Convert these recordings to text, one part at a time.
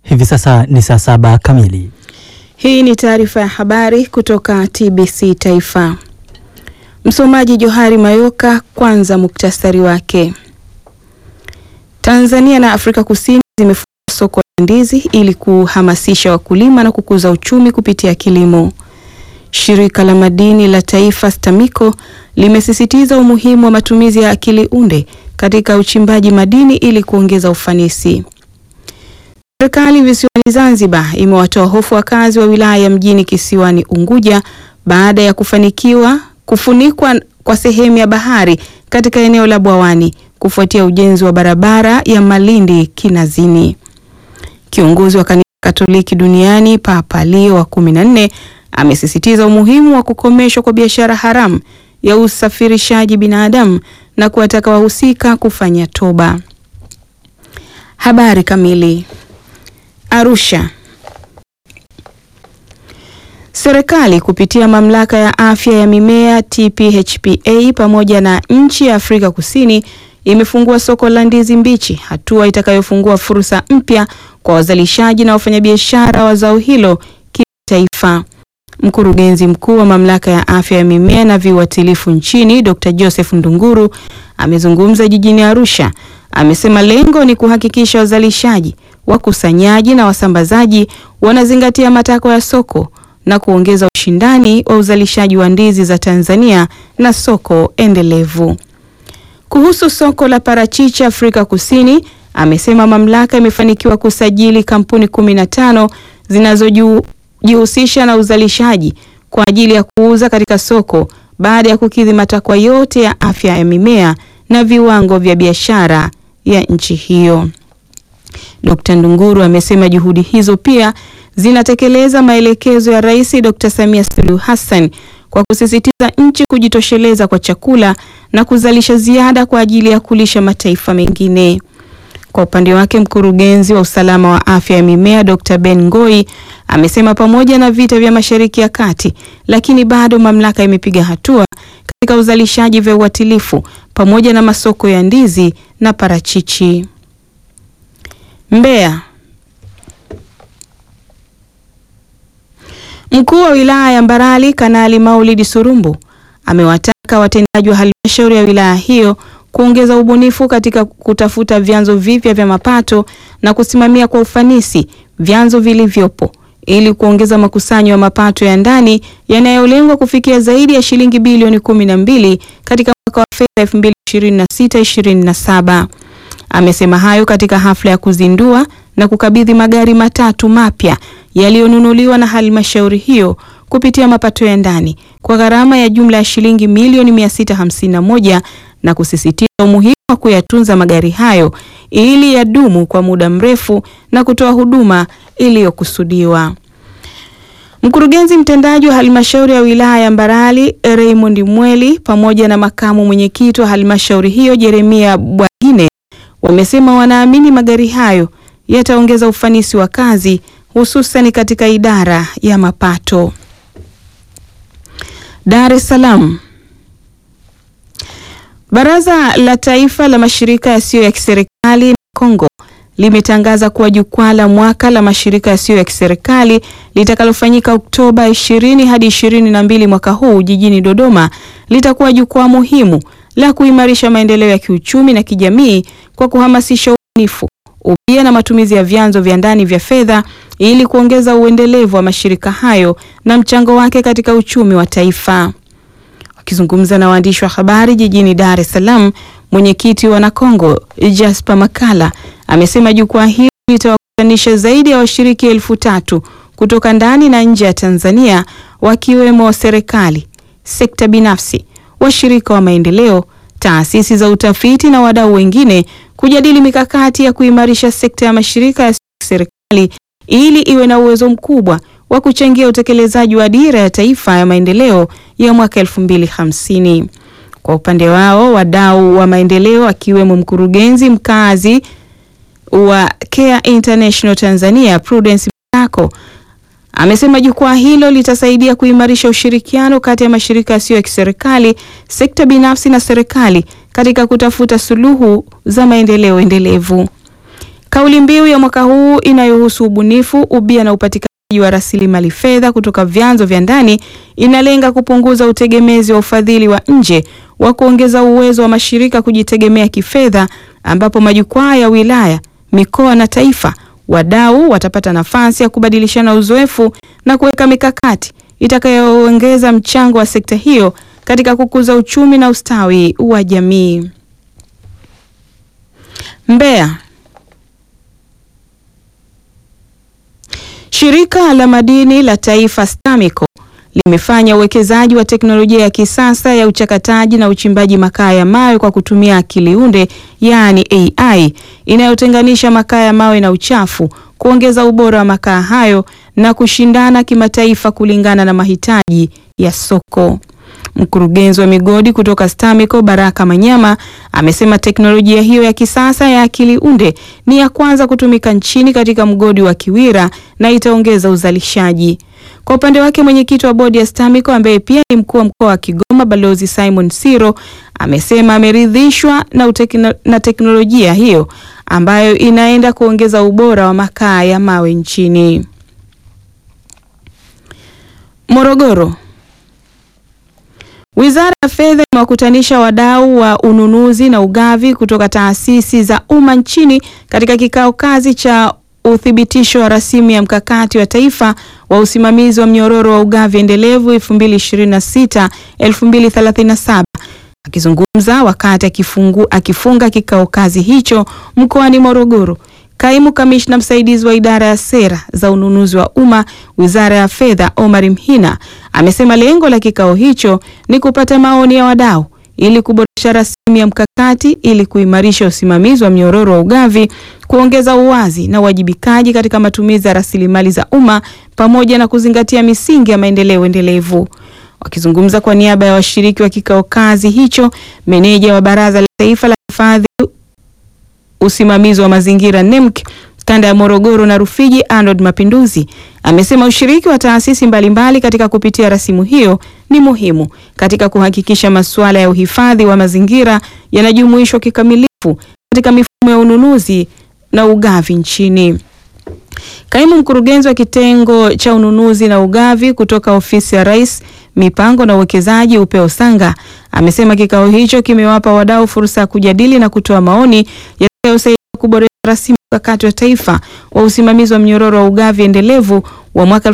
Hivi sasa ni saa saba kamili. Hii ni taarifa ya habari kutoka TBC Taifa. Msomaji Johari Mayoka. Kwanza muktasari wake. Tanzania na Afrika Kusini zimefungua soko la ndizi ili kuhamasisha wakulima na kukuza uchumi kupitia kilimo. Shirika la madini la taifa STAMICO limesisitiza umuhimu wa matumizi ya akili unde katika uchimbaji madini ili kuongeza ufanisi. Serikali visiwani Zanzibar imewatoa hofu wakazi wa wilaya ya mjini kisiwani Unguja baada ya kufanikiwa kufunikwa kwa sehemu ya bahari katika eneo la Bwawani kufuatia ujenzi wa barabara ya Malindi Kinazini. Kiongozi wa kanisa Katoliki duniani Papa Leo wa kumi na nne amesisitiza umuhimu wa kukomeshwa kwa biashara haramu ya usafirishaji binadamu na kuwataka wahusika kufanya toba. Habari kamili. Arusha. Serikali kupitia mamlaka ya afya ya mimea TPHPA pamoja na nchi ya Afrika Kusini imefungua soko la ndizi mbichi, hatua itakayofungua fursa mpya kwa wazalishaji na wafanyabiashara wa zao hilo kitaifa. Mkurugenzi mkuu wa mamlaka ya afya ya mimea na viuatilifu nchini Dr. Joseph Ndunguru amezungumza jijini Arusha. Amesema lengo ni kuhakikisha wazalishaji, wakusanyaji na wasambazaji wanazingatia matakwa ya soko na kuongeza ushindani wa uzalishaji wa ndizi za Tanzania na soko endelevu. Kuhusu soko la parachichi Afrika Kusini, amesema mamlaka imefanikiwa kusajili kampuni 15 zinazojihusisha na uzalishaji kwa ajili ya kuuza katika soko baada ya kukidhi matakwa yote ya afya ya mimea na viwango vya biashara ya nchi hiyo. Dr. Ndunguru amesema juhudi hizo pia zinatekeleza maelekezo ya Rais Dr. Samia Suluhu Hassan kwa kusisitiza nchi kujitosheleza kwa chakula na kuzalisha ziada kwa ajili ya kulisha mataifa mengine. Kwa upande wake, mkurugenzi wa usalama wa afya ya mimea Dr. Ben Ngoi amesema pamoja na vita vya Mashariki ya Kati, lakini bado mamlaka imepiga hatua katika uzalishaji vya uatilifu pamoja na masoko ya ndizi na parachichi. Mbeya. Mkuu wa wilaya ya Mbarali Kanali Maulidi Surumbu amewataka watendaji wa halmashauri ya wilaya hiyo kuongeza ubunifu katika kutafuta vyanzo vipya vya mapato na kusimamia kwa ufanisi vyanzo vilivyopo ili kuongeza makusanyo ya mapato ya ndani yanayolengwa kufikia zaidi ya shilingi bilioni kumi na mbili katika mwaka wa fedha 2026/2027. Amesema hayo katika hafla ya kuzindua na kukabidhi magari matatu mapya yaliyonunuliwa na halmashauri hiyo kupitia mapato ya ndani kwa gharama ya jumla ya shilingi milioni 651 na kusisitiza umuhimu wa kuyatunza magari hayo ili yadumu kwa muda mrefu na kutoa huduma iliyokusudiwa. Mkurugenzi mtendaji wa halmashauri ya wilaya ya Mbarali Raymond Mweli pamoja na makamu mwenyekiti wa halmashauri hiyo Jeremia Bwagine wamesema wanaamini magari hayo yataongeza ufanisi wa kazi hususan katika idara ya mapato. Dar es Salaam. Baraza la Taifa la Mashirika Yasiyo ya Kiserikali na Kongo limetangaza kuwa jukwaa la mwaka la mashirika yasiyo ya kiserikali litakalofanyika Oktoba 20 hadi 22 mwaka huu jijini Dodoma litakuwa jukwaa muhimu la kuimarisha maendeleo ya kiuchumi na kijamii kwa kuhamasisha ubunifu, ubia na matumizi ya vyanzo vya ndani vya fedha ili kuongeza uendelevu wa mashirika hayo na mchango wake katika uchumi wa taifa. Akizungumza na waandishi wa habari jijini Dar es Salaam, mwenyekiti wa Nakongo Jasper Makala amesema jukwaa hili litawakutanisha zaidi ya washiriki elfu tatu kutoka ndani na nje ya Tanzania wakiwemo serikali, sekta binafsi, washirika wa maendeleo, taasisi za utafiti na wadau wengine kujadili mikakati ya kuimarisha sekta ya mashirika ya serikali ili iwe na uwezo mkubwa wa kuchangia utekelezaji wa dira ya taifa ya maendeleo ya mwaka 2050. Kwa upande wao, wadau wa maendeleo akiwemo mkurugenzi mkazi wa Care International Tanzania Prudence Mtako amesema jukwaa hilo litasaidia kuimarisha ushirikiano kati ya mashirika yasiyo ya kiserikali, sekta binafsi na serikali katika kutafuta suluhu za maendeleo endelevu. Kauli mbiu ya mwaka huu inayohusu ubunifu, ubia na upatikanaji wa rasilimali fedha kutoka vyanzo vya ndani inalenga kupunguza utegemezi wa ufadhili wa nje wa kuongeza uwezo wa mashirika kujitegemea kifedha, ambapo majukwaa ya wilaya, mikoa na taifa, wadau watapata nafasi ya kubadilishana uzoefu na kuweka mikakati itakayoongeza mchango wa sekta hiyo katika kukuza uchumi na ustawi wa jamii. Mbeya. Shirika la madini la Taifa STAMICO limefanya uwekezaji wa teknolojia ya kisasa ya uchakataji na uchimbaji makaa ya mawe kwa kutumia akili unde, yaani AI, inayotenganisha makaa ya mawe na uchafu, kuongeza ubora wa makaa hayo na kushindana kimataifa kulingana na mahitaji ya soko. Mkurugenzi wa migodi kutoka STAMICO Baraka Manyama amesema teknolojia hiyo ya kisasa ya akili unde ni ya kwanza kutumika nchini katika mgodi wa Kiwira na itaongeza uzalishaji. Kwa upande wake, mwenyekiti wa bodi ya STAMICO ambaye pia ni mkuu wa mkoa wa Kigoma Balozi Simon Siro amesema ameridhishwa na, utekno, na teknolojia hiyo ambayo inaenda kuongeza ubora wa makaa ya mawe nchini. Morogoro. Wizara ya Fedha imewakutanisha wadau wa ununuzi na ugavi kutoka taasisi za umma nchini katika kikao kazi cha uthibitisho wa rasimu ya mkakati wa taifa wa usimamizi wa mnyororo wa ugavi endelevu 2026 2037. Akizungumza wakati akifungu, akifunga kikao kazi hicho mkoani Morogoro, Kaimu kamishna msaidizi wa idara ya sera za ununuzi wa umma Wizara ya Fedha Omar Mhina amesema lengo la kikao hicho ni kupata maoni ya wadau ili kuboresha rasimu ya mkakati ili kuimarisha usimamizi wa mnyororo wa ugavi, kuongeza uwazi na uwajibikaji katika matumizi ya rasilimali za umma pamoja na kuzingatia misingi ya maendeleo endelevu. Wakizungumza kwa niaba ya washiriki wa kikao kazi hicho, meneja wa Baraza la Taifa la Hifadhi usimamizi wa mazingira NEMC kanda ya Morogoro na Rufiji Arnold Mapinduzi amesema ushiriki wa taasisi mbalimbali katika kupitia rasimu hiyo ni muhimu katika kuhakikisha masuala ya uhifadhi wa mazingira yanajumuishwa kikamilifu katika mifumo ya ununuzi na ugavi nchini. Kaimu mkurugenzi wa kitengo cha ununuzi na ugavi kutoka ofisi ya Rais mipango na uwekezaji Upeo Sanga amesema kikao hicho kimewapa wadau fursa ya kujadili na kutoa maoni yatakayosaidia kuboresha rasimu mkakati wa taifa wa usimamizi wa mnyororo wa ugavi endelevu wa mwaka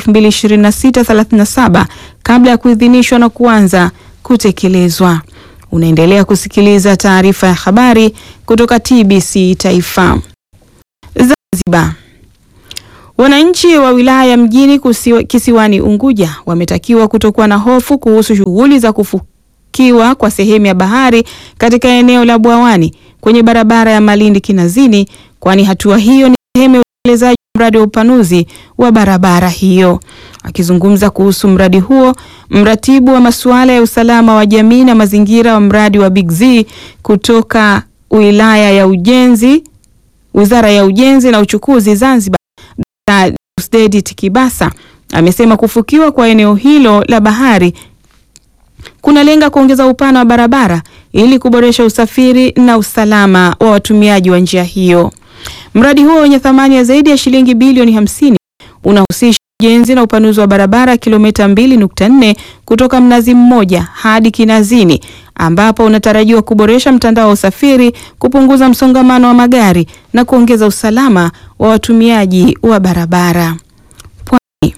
2026-37 kabla ya kuidhinishwa na kuanza kutekelezwa. Unaendelea kusikiliza taarifa ya habari kutoka TBC Taifa. Zanzibar. Wananchi wa wilaya ya mjini kusiwa, kisiwani Unguja wametakiwa kutokuwa na hofu kuhusu shughuli za kufukiwa kwa sehemu ya bahari katika eneo la Bwawani kwenye barabara ya Malindi Kinazini, kwani hatua hiyo ni sehemu ya utekelezaji wa mradi wa upanuzi wa barabara hiyo. Akizungumza kuhusu mradi huo, mratibu wa masuala ya usalama wa jamii na mazingira wa mradi wa Big Z kutoka wilaya ya Ujenzi, Wizara ya Ujenzi na Uchukuzi Zanzibar Deusdedit Kibasa amesema kufukiwa kwa eneo hilo la bahari kunalenga kuongeza upana wa barabara ili kuboresha usafiri na usalama wa watumiaji wa njia hiyo. Mradi huo wenye thamani ya zaidi ya shilingi bilioni hamsini unahusisha ujenzi na upanuzi wa barabara kilomita 2.4 kutoka Mnazi Mmoja hadi Kinazini ambapo unatarajiwa kuboresha mtandao wa usafiri, kupunguza msongamano wa magari na kuongeza usalama wa watumiaji wa barabara. Pwani.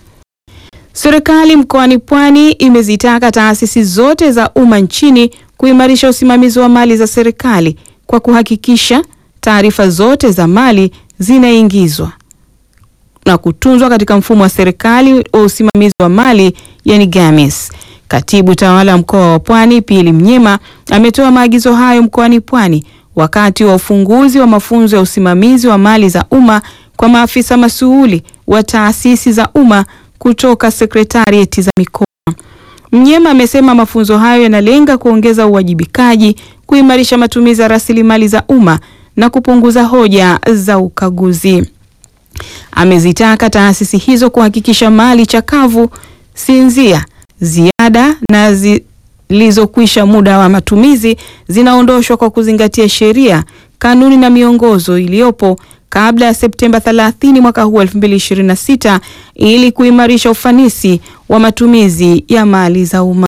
Serikali mkoani Pwani imezitaka taasisi zote za umma nchini kuimarisha usimamizi wa mali za serikali kwa kuhakikisha taarifa zote za mali zinaingizwa na kutunzwa katika mfumo wa serikali wa usimamizi wa mali yani GAMIS. Katibu tawala wa mkoa wa Pwani Pili Mnyema ametoa maagizo hayo mkoani Pwani wakati wa ufunguzi wa mafunzo ya usimamizi wa mali za umma kwa maafisa masuhuli wa taasisi za umma kutoka sekretarieti za mikoa. Mnyema amesema mafunzo hayo yanalenga kuongeza uwajibikaji, kuimarisha matumizi ya rasilimali za umma na kupunguza hoja za ukaguzi. Amezitaka taasisi hizo kuhakikisha mali chakavu, sinzia, ziada na zilizokwisha muda wa matumizi zinaondoshwa kwa kuzingatia sheria, kanuni na miongozo iliyopo kabla ya Septemba 30 mwaka huu 2026 ili kuimarisha ufanisi wa matumizi ya mali za umma.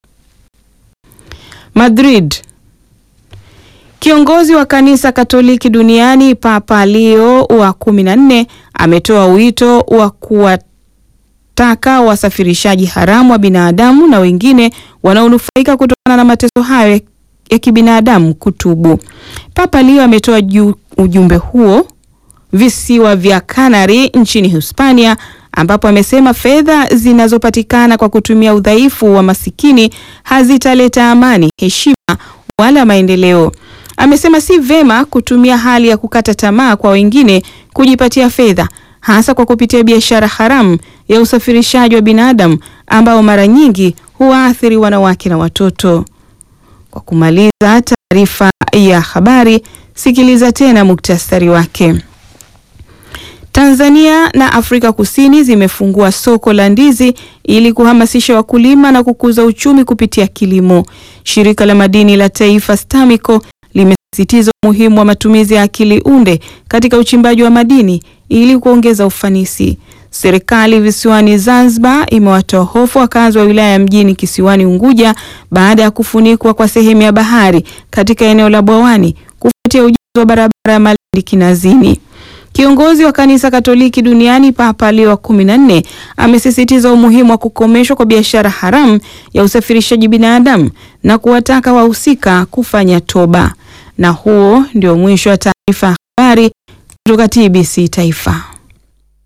Madrid. Kiongozi wa kanisa Katoliki duniani Papa Leo wa 14 ametoa wito wa kuwataka wasafirishaji haramu wa binadamu na wengine wanaonufaika kutokana na mateso hayo ya kibinadamu kutubu. Papa Leo ametoa ujumbe huo visiwa vya Canary nchini Hispania ambapo amesema fedha zinazopatikana kwa kutumia udhaifu wa masikini hazitaleta amani, heshima wala maendeleo. Amesema si vema kutumia hali ya kukata tamaa kwa wengine kujipatia fedha, hasa kwa kupitia biashara haramu ya usafirishaji wa binadamu ambao mara nyingi huwaathiri wanawake na watoto. Kwa kumaliza taarifa ya habari, sikiliza tena muktasari wake. Tanzania na Afrika Kusini zimefungua soko la ndizi ili kuhamasisha wakulima na kukuza uchumi kupitia kilimo. Shirika la madini la Taifa STAMICO limesisitiza umuhimu wa matumizi ya akili unde katika uchimbaji wa madini ili kuongeza ufanisi. Serikali visiwani Zanzibar imewatoa hofu wakazi wa wilaya ya mjini kisiwani Unguja baada ya kufunikwa kwa sehemu ya bahari katika eneo la Bwawani kufuatia ujenzi wa barabara ya Malindi Kinazini. Kiongozi wa kanisa Katoliki duniani Papa Leo wa kumi na nne amesisitiza umuhimu wa kukomeshwa kwa biashara haramu ya usafirishaji binadamu na kuwataka wahusika kufanya toba. Na huo ndio mwisho wa taarifa ya habari kutoka TBC Taifa.